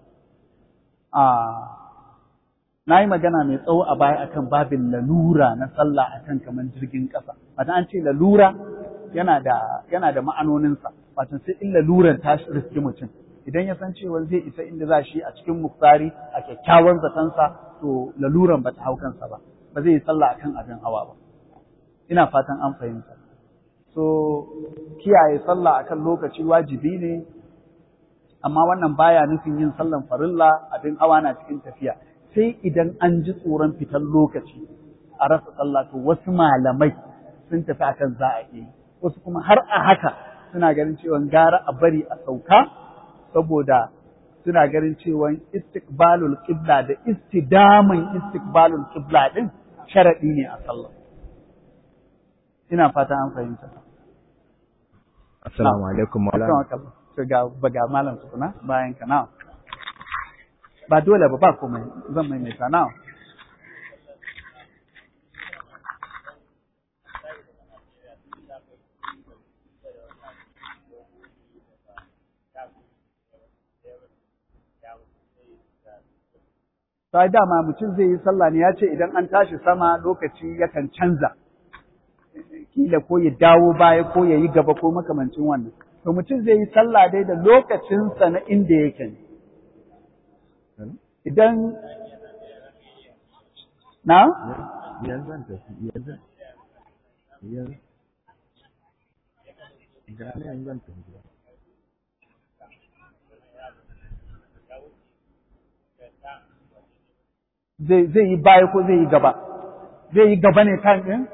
A: na yi magana mai tsawo a baya akan babin lalura na sallah akan kaman jirgin ƙasa wata an ce lalura yana da yana da ma'anoninsa wato sai in laluran ta riski mutum idan ya san cewa zai isa inda za shi a cikin muktari a kyakkyawan zatansa to laluran ba ta hau kansa ba ba zai yi sallah akan abin hawa ba ina fatan an fahimta so kiyaye sallah akan lokaci wajibi ne amma wannan baya nufin yin sallan farilla abin hawa na cikin tafiya sai idan an ji tsoron fitar lokaci a rasa sallah to wasu malamai sun tafi akan za a yi wasu kuma har a haka suna ganin cewa gara a bari a sauka saboda suna ganin cewa istiqbalul qibla da istidaman istiqbalul qibla din sharadi ne a sallah ina fata an fahimta
G: assalamu alaikum maulana
A: ga ga malam tukuna bayan ka na ba dole ba ba komai zan maimaita na sai dama mutum zai yi sallah ne ya ce idan an tashi sama lokaci yakan canza kila ko ya dawo baya ko ya yi gaba ko makamancin wannan to mutum zai yi sallah dai da lokacinsa na inda yake ne idan na?
G: yanzu zan tafi yanzu yanzu gane yanzu zan tafi
A: zai yi baya ko zai yi gaba zai yi gaba ne kan ɗin?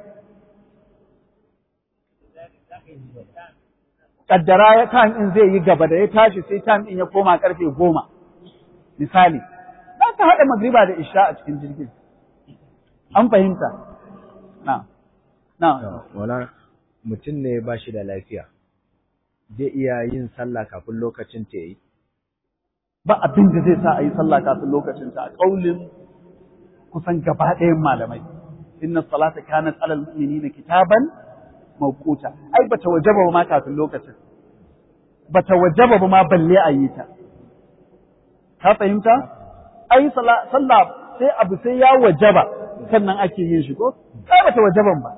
A: Ƙaddara ya kan ɗin zai yi gaba da ya tashi sai kan ɗin ya koma ƙarfe goma misali za ka haɗa magriba da isha a cikin jirgin an fahimta na na
G: wala mutum ne ba shi da lafiya zai iya yin sallah kafin lokacin ta yi
A: ba abin da zai sa a yi sallah kafin lokacin ta a ƙaulin kusan gaba ɗayan malamai inna salata kanat alal mu'minina kitaban mawquta ai bata wajaba ba ma kafin lokacin bata wajaba ba ma balle a yi ta ka fahimta ai sallah sai abu sai ya wajaba sannan ake yin shi ko sai bata wajaban ba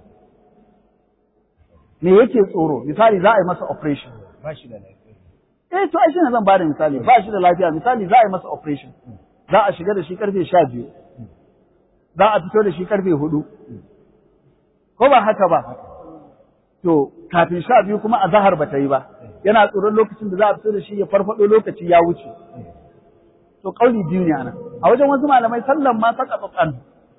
A: me yake tsoro misali za a yi masa operation
G: ba shi da lafiya
A: eh to ai shine zan bada misali ba shi da lafiya misali za a yi masa operation za a shiga da shi karfe sha biyu za a fito da shi karfe hudu ko ba haka ba to kafin sha biyu kuma a zahar ba ta yi ba yana tsoron lokacin da za a fito da shi ya farfado lokaci ya wuce to kauli biyu ne anan a wajen wasu malamai sallan ma saka tsakan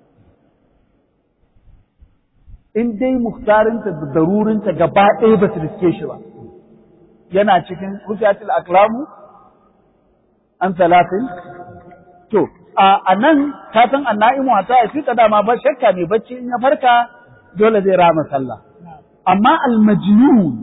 A: in dai muhtarinta da darurinta gaba ɗaya ba su riske shi ba yana cikin rufiyatul aklamu an talatin to a nan ka san annaimu ta ya fita dama ba shakka mai bacci in ya farka dole zai rama sallah amma almajnun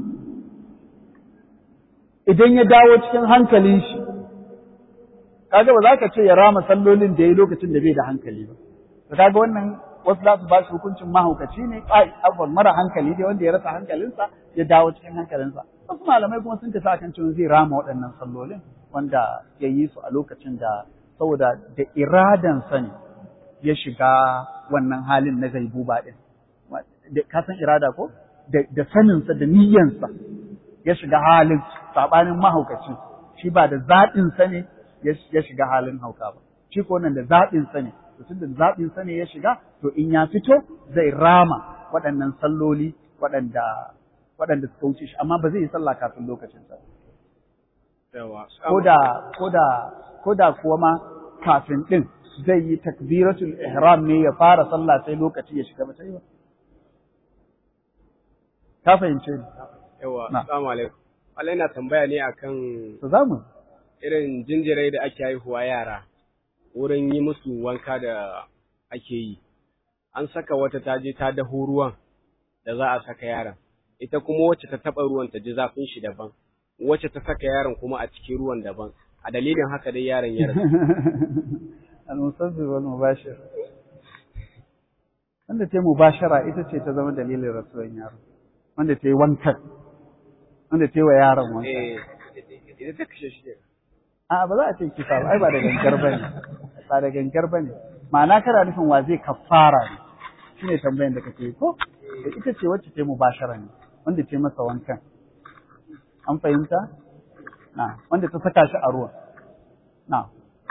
A: idan ya dawo cikin hankalin shi kaga ba za ka ce ya rama sallolin da ya lokacin da bai da hankali ba to kaga wannan wasu za su ba shi hukuncin mahaukaci ne ai afwan mara hankali dai wanda ya rasa hankalinsa ya dawo cikin hankalinsa wasu malamai kuma sun tafi akan cewa zai rama waɗannan sallolin wanda ya yi su a lokacin da saboda da iradansa ne ya shiga wannan halin na gaibuba din ka san irada ko da saninsa da niyyansa ya shiga halin sabanin mahaukaci shi ba da zaɓinsa ne ya shiga halin hauka ba shi ko nan da zaɓinsa ne to tunda zaɓinsa ne ya shiga to in ya fito zai rama waɗannan salloli waɗanda waɗanda suka wuce shi amma ba zai yi sallah kafin lokacin sa ko da ko da ko da kuwa ma kafin din zai yi takbiratul ihram ne ya fara sallah sai lokaci ya shiga ba sai ba ka fahimce ni
H: yawa assalamu alaikum Allah yana tambaya ne akan
A: to zamu
H: irin jinjirai da ake haihuwa yara wurin yi musu wanka da ake yi an saka wata ta je ta daho ruwan da za a saka yaron ita kuma wacce ta taɓa ruwan ta ji zafin shi daban wacce ta saka yaron kuma a cikin ruwan daban a dalilin haka dai yaron ya rasu
A: al-musabbir wal mubashir wanda ta yi mubashara ita ce ta zama dalilin rasuwan yaro wanda ta yi wankan wanda ta yi wa yaron wankan
H: eh ita ta kashe shi
A: a ba za a ce kisa ba ai ba da gangar bane ba da gangar bane ma'ana kana nufin wa zai kafara ne shine tambayan da kake ko ita ce wacce ta yi mubashara ne wanda ta yi masa wankan an fahimta na wanda ta saka shi a ruwan na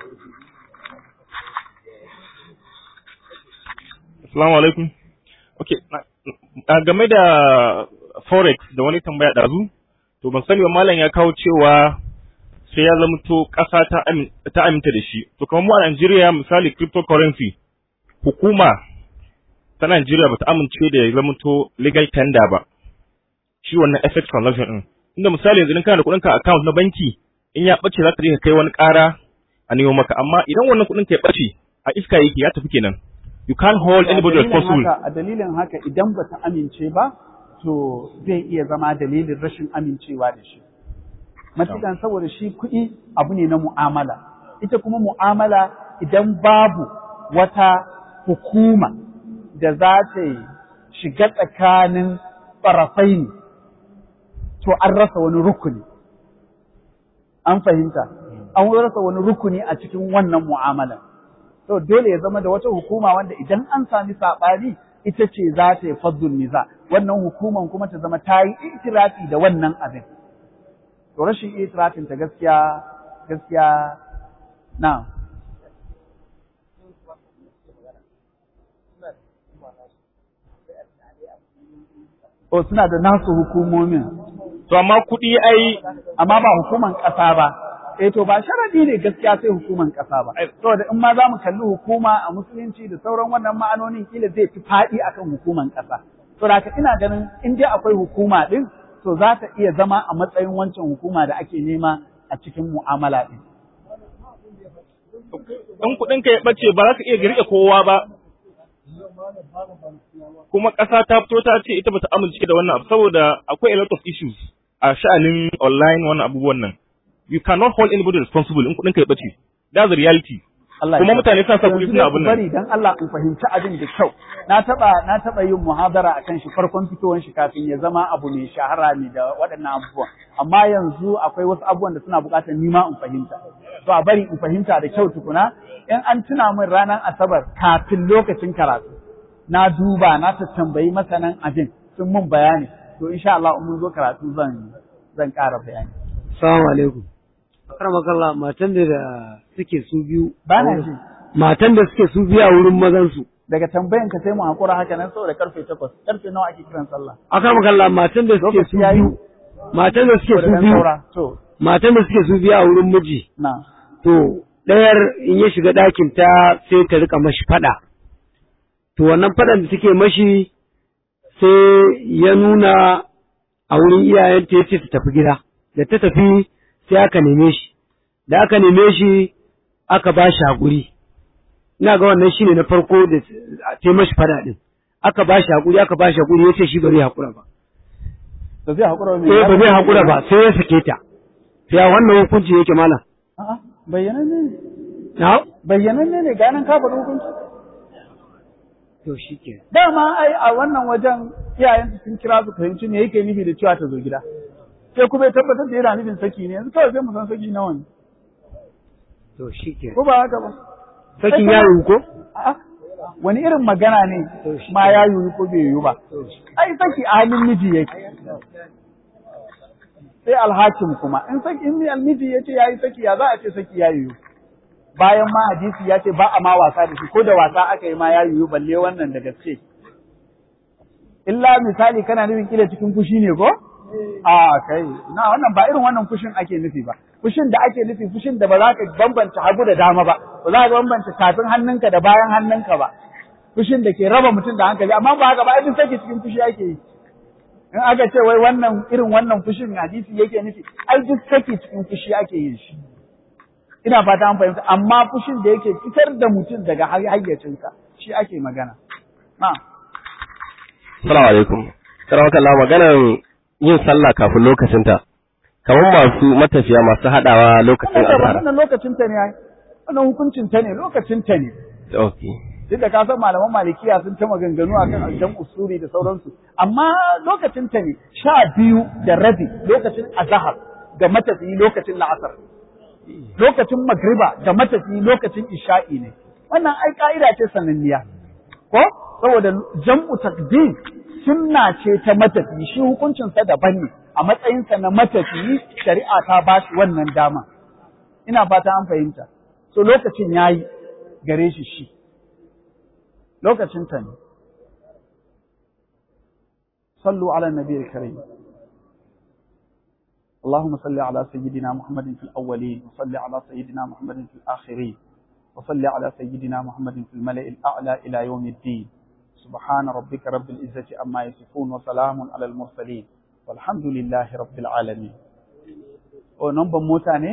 I: Assalamu alaikum. Okay, game da forex da wani tambaya ɗazu, to ban sani ba malam ya kawo cewa sai ya zamto ƙasa ta aminta da shi. To kamar mu a Najeriya misali cryptocurrency, hukuma ta Najeriya ba ta amince da ya zamto legal tender ba. Shi wannan FX transaction ɗin. Inda misali yanzu kana da kuɗin ka account na banki, in ya ɓace za ka je ka kai wani ƙara a nemo maka, amma idan wannan kuɗin ka ya ɓace a iska yake ya tafi kenan. You can't hold anybody responsible.
A: A dalilin haka idan ba ta amince ba, to zai iya zama dalilin rashin amincewa da shi. Matukan saboda shi kuɗi abu ne na mu'amala. Ita kuma mu'amala idan babu wata hukuma da za ta shiga tsakanin tsarafai ne, to an rasa wani rukuni. An fahimta, an rasa wani rukuni a cikin wannan mu'amalar. to dole ya zama da wata hukuma wanda idan an sami saɓani ita ce za ta yi faddul niza wannan hukuman kuma ta zama ta yi itirafi da wannan abin to rashin itirafin ta gaskiya gaskiya na O suna da nasu hukumomin.
I: To amma kuɗi ai
A: amma ba hukuman ƙasa ba. eh to ba sharadi ne gaskiya sai hukuman ƙasa ba saboda in ma za mu kalli hukuma a musulunci da sauran wannan ma'anonin kila zai fi faɗi akan hukuman ƙasa to da ina ganin in dai akwai hukuma din to za ta iya zama a matsayin wancan hukuma da ake nema a cikin mu'amala din
I: in kuɗin ka ya ɓace ba za ka iya riƙe kowa ba kuma ƙasa ta fito ta ce ita bata amince da wannan abu saboda akwai a lot of issues a sha'anin online wannan abubuwan nan you cannot hold anybody responsible in kuɗin ka ya ɓace. That's the reality.
A: Allah
I: kuma
A: ya
I: mutane suna sa kuɗi
A: Yanzu
I: suna
A: dai
I: abin
A: ku
I: nan
A: bari dan Allah in fahimci abin da kyau na taba na taba yin muhadara akan shi farkon fitowar shi kafin ya zama abu mai shahara ne da waɗannan abubuwan amma yanzu akwai wasu abubuwan da suna buƙatar ni ma in fahimta to a bari in fahimta da kyau tukuna in an tuna min ranar asabar kafin lokacin karatu na duba na tambayi masanan abin sun mun bayani to insha Allah in mun zo karatu zan zan ƙara bayani
J: Assalamu alaikum. Akramakallah matan da suke su biyu.
A: ba na ji
J: Matan da suke su biyu a wurin mazan su.
A: daga tambayan ka sai mu hakura haka nan saboda karfe 8 karfe nawa ake kiran sallah
J: Akramakallah matan da suke su
A: Lokaci yayi.
J: biyu. Matan da suke
A: To da
J: su
A: dan
J: biyu.
A: saura to
J: Matan da suke su biyu a wurin miji.
A: na
J: To ɗayar in ya shiga ɗakin ta sai ta rika mashi faɗa. To wannan faɗan da take mashi sai ya nuna a wurin iyayenta ya ce ta tafi gida. Da ta tafi sai aka neme shi. Da aka neme shi aka ba shi haƙuri. Ina ga wannan shine na farko da ta mashi faɗa ɗin. Aka ba shi haƙuri, aka ba shi haƙuri ya ce shi ba zai haƙura ba.
A: ba zai hakura ba
J: Eh ba zai haƙura ba sai ya sake ta. Ya wannan hukunci yake malam.
A: a'a bayyananne ne
J: Na?
A: bayyananne ne ganin ka faɗi hukunci
J: To shi ke.
A: dama ai a wannan wajen iyayen sun kira su fahimci me yake nufi da cewa ta zo gida sai kuma ya tabbatar da yana nufin saki ne yanzu kawai sai mu san saki nawa ne
J: To shi ke.
A: ko ba haka ba
J: Sakin ya yiwu ko?
A: a'a wani irin magana ne ma ya yiwu ko bai yiwu ba ai saki a hannun miji yake sai alhakim kuma in saki in almiji ya ce ya yi saki ya za a ce saki ya yiwu bayan ma hadisi ya ce ba a ma wasa da shi ko da wasa aka yi ma ya yiwu balle wannan da gaske illa misali kana nufin kila cikin fushi ne ko a kai na wannan ba irin wannan fushin ake nufi ba fushin da ake nufi fushin da ba za ka bambanta hagu da dama ba ba za ka bambanta tafin hannunka da bayan hannunka ba fushin da ke raba mutum da hankali amma ba haka ba ai duk sake cikin fushi ake yi in aka ce wai wannan irin wannan fushin hadisi yake nufi ai duk sake cikin fushi ake yin shi ina fata an fahimta amma fushin da yake fitar da mutum daga hayyacinsa shi ake magana na
K: Assalamu alaikum. Karamar kalla maganar yin sallah kafin lokacinta. Kamar masu matafiya masu haɗawa lokacin
A: wannan
K: azhar.
A: wannan lokacin ta ne ai wannan hukuncin ta ne lokacin ta ne
K: Okay.
A: duk da ka san malaman malikiya sun ta maganganu akan aljan usuri da sauransu amma lokacin ta ne sha biyu da rabi lokacin azhar ga matafiyi lokacin la'asar lokacin magriba ga matafiyi lokacin isha'i ne wannan ai ka'ida ce sananniya ko saboda jam'u takdim sunna ce ta matafiyi shi hukuncinsa daban ne a matsayinsa na matafiyi shari'a ta ba shi wannan dama ina fata an fahimta so lokacin yayi gare shi shi lokacin ta ne sallu ala nabiyil karim اللهم صل على سيدنا محمد في الأولين وصل على سيدنا محمد في الآخرين وصل على سيدنا محمد في الملأ الأعلى إلى يوم الدين سبحان ربك رب العزة عما يصفون وسلام على المرسلين والحمد لله رب العالمين ونمبر موتاني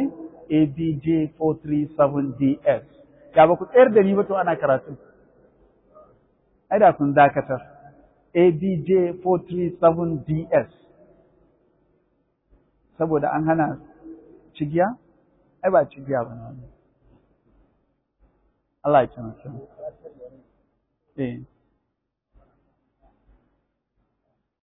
A: ABJ437DS ya ba ku tsayar da ni ba to ana karatu ai da kun dakatar ABJ437DS saboda an hana cigiya ai ba cigiya ba ne Allah ya ci mutum eh